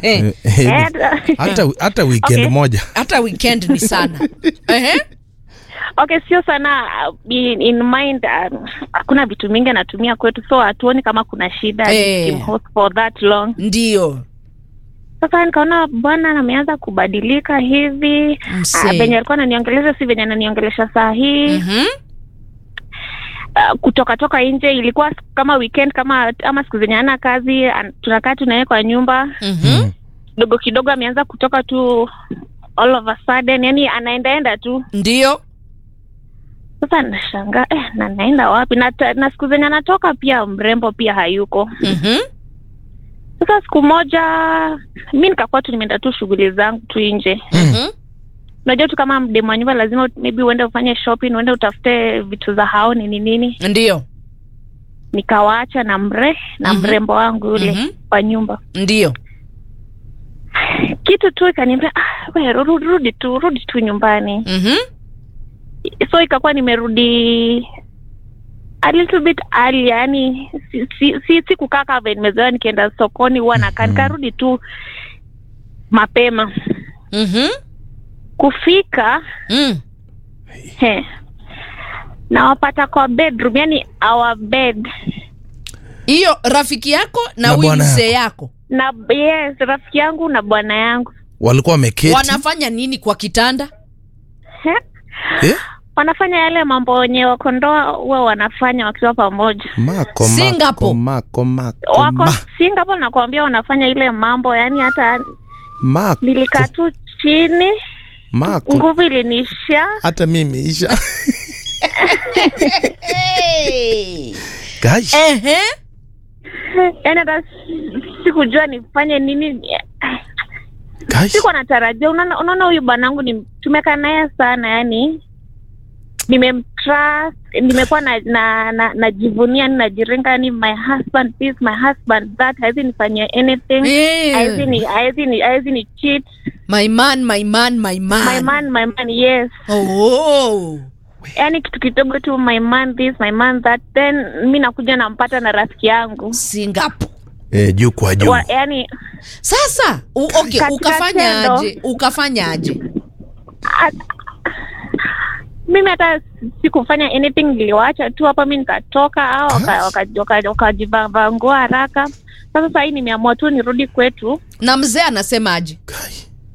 Eh, Eh, hata hata weekend Okay. moja hata weekend ni sana Ehe. okay sio sana uh, in, in mind um, hakuna vitu mingi anatumia kwetu so hatuoni kama kuna shida Eh. nikimhost for that long ndio sasa nikaona bwana ameanza kubadilika hivi Msee. Ah, venye alikuwa ananiongelesha si venye ananiongelesha saa hii Mhm. uh, kutoka toka nje ilikuwa kama weekend kama ama siku zenye ana kazi an, tunakaa tu naye kwa nyumba Mhm. kidogo kidogo ameanza kutoka tu all of a sudden yani anaendaenda tu ndio sasa nashangaa eh, na naenda wapi na, ta- na siku zenye anatoka pia mrembo pia hayuko Mhm. sasa siku moja mi nikakuwa tu nimeenda tu shughuli zangu tu nje Mhm. unajua tu kama mdemu wa nyumba lazima maybe uende ufanye shopping uende utafute vitu za hao nini nini ndio nikawaacha na mre na Mhm. mrembo wangu yule Mhm. kwa nyumba ndio kitu tu ikaniambia ah, we, rudi, rudi tu rudi tu nyumbani Mhm. so ikakuwa nimerudi a little bit early yani si, si, si, si kukaa kama vile nimezoea nikienda sokoni huwa nakaa Mhm. nikarudi tu mapema Mhm. kufika Mm. he, nawapata kwa bedroom yani our bed hiyo rafiki yako na Na huyu bwana mzee yako na yes rafiki yangu na bwana yangu walikuwa wameketi wanafanya nini kwa kitanda He, eh? wanafanya yale mambo wenye wakondoa huwa wanafanya wakiwa pamoja mako Singapore. mako mako wako mako Singapore nakwambia wanafanya ile mambo yani hata mako nilikaa tu chini mako nguvu ilinisha hata mimi isha guys Ehe. yani hata sikujua nifanye nini guys sikuwa natarajia unaona unaona huyu bwanangu ni tumekaa naye sana yani nimemtrust nimekuwa na na na najivunia na najiringa yani my husband this my husband that hawezi nifanyia anything Eh. hawezi ni hawezi ni hawezi ni cheat my man my man my man my man my man yes oh. yani kitu kidogo tu my man this my man that then mi nakuja nampata na rafiki yangu Singapore eh, juu kwa juu Wa, yani sasa u, okay, Katika ukafanya tendo. aje ukafanya aje a- mimi hata sikufanya anything niliwacha tu hapa mi nikatoka au wakajivaa waka, waka, wakajivaa nguo haraka sasa sahii nimeamua tu nirudi kwetu na mzee anasema aje Guy.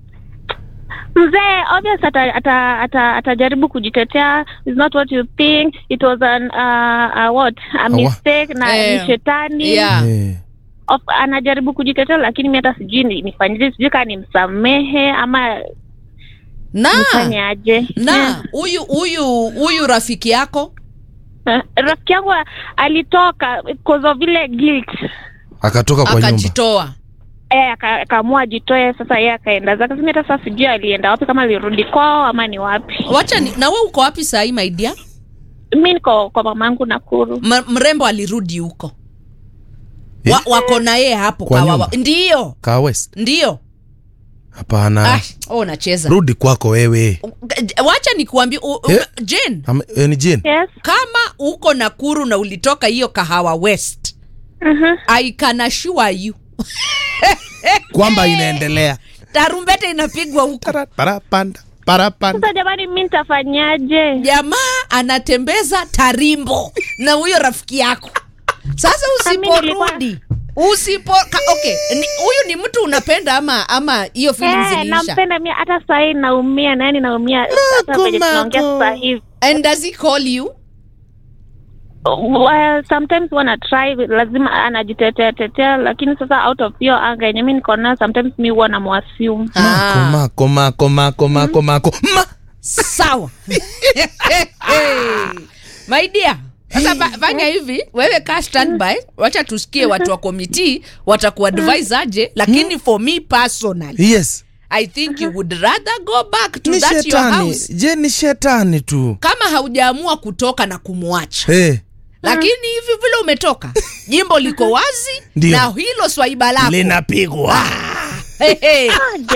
mzee obvious ata, ata, ata, atajaribu kujitetea is not what you think it was an uh, uh, what a mistake na Eh, ni shetani yeah. Eh, of, anajaribu kujitetea lakini mi hata sijui ni- nifanyeje sijui kaa nimsamehe ama na nifanye aje na huyu huyu huyu rafiki yako Eh, rafiki yangu alitoka cause of vile guilt akatoka kwa nyumba akajitoa eh, aka- akaamua ajitoe sasa yeye akaenda zake simi hata sasa sijui alienda wapi kama alirudi kwao ama ni wapi wacha ni, na we uko wapi sahii maidia mi niko kwa mama yangu nakuru mrembo alirudi huko Eh? wa, wako na yeye hapo Kwa kawawa nyumba? ndio Kaa west ndio hapana ah, oh, nacheza rudi kwako wewe wacha nikuambia Eh? jen Am- eh, ni Jane yes kama uko nakuru na ulitoka hiyo kahawa west Mhm. i can assure you kwamba inaendelea tarumbete inapigwa huko Tara- parapanda parapanda sasa jamani mi nitafanyaje jamaa anatembeza tarimbo na huyo rafiki yako sasa Mimi nilikuwa- usiporudi usipo ka, okay ni- huyu ni mtu unapenda ama ama hiyo feelings Eh, iliisha nampenda mi hata sahii naumia nani naumia hata Mako, venye tunaongea Mako. sasa hivi and does he call you well, sometimes wana try lazima anajitetea tetea lakini sasa out of hiyo anga yenye mi niko nayo sometimes mi huwa namwasium mako Ah, mako mako mako mako mako ma sawa my dear sasa fa- fanya hivi wewe kaa standby wacha tusikie watu wa komiti watakuadvise aje lakini for me personally yes i think you would rather go back to ni that your shetani house je ni shetani tu kama haujaamua kutoka na kumwacha hey, lakini hivi vile umetoka jimbo liko wazi Ndio. na hilo swaiba lako linapigwa Hey, hey.